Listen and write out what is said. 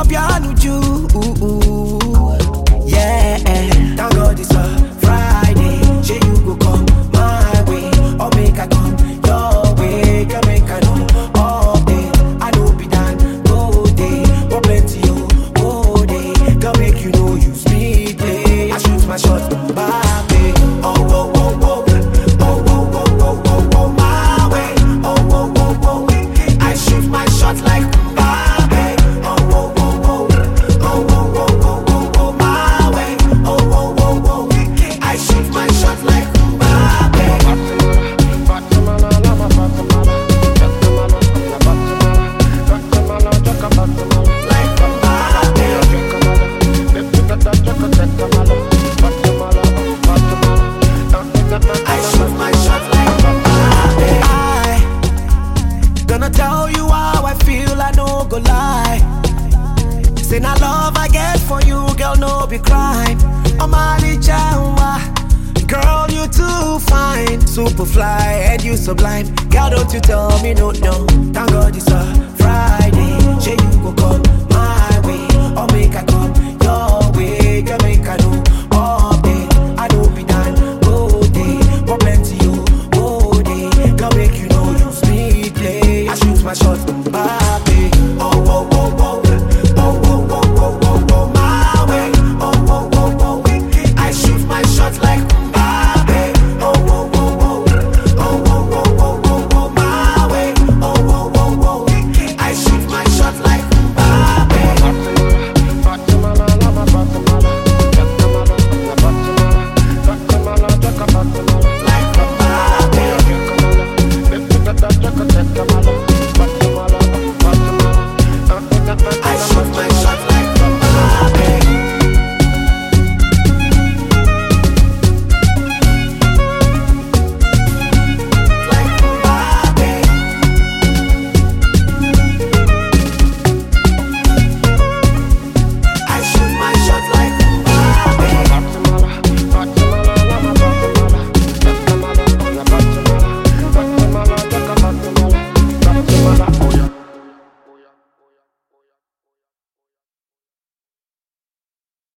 piano ju. Yeah, thank God it's a Friday. Say you go come my way, or make I come your way. Can make I know all day. I know be done go day, but plenty oh go day. Can make you know you speed play. I shoot my shot, Mbappe. Oh oh oh oh, oh oh oh oh oh oh my way. Oh oh oh oh, I shoot my shot like Mbappe. Oh oh oh oh, oh oh oh oh oh oh my way. Oh oh oh oh, I shoot my shot like Mbappe. Like Mbappe. I shoot my shot like Mbappe. I gonna tell you how I feel, I no go lie. Say na love I get for you, girl, no be crime. I'm Ali Jawa. Girl, you too fine, super fly, and you sublime. Girl, don't you tell me no, no. Thank God it's a Friday. Say you go come my way, or make I come your way. Girl, make I know all day. I don't be done go day, but plenty you go day. Girl, make you know you speed play. I shoot my shot, Mbappe. Oh oh oh oh, oh oh oh oh oh oh my way. Oh oh oh oh, I shoot my shot like Mbappe. Oh oh oh oh, oh oh oh oh oh oh my way. Oh oh oh oh, I shoot my shot like Mbappe. Like Mbappe. I shoot my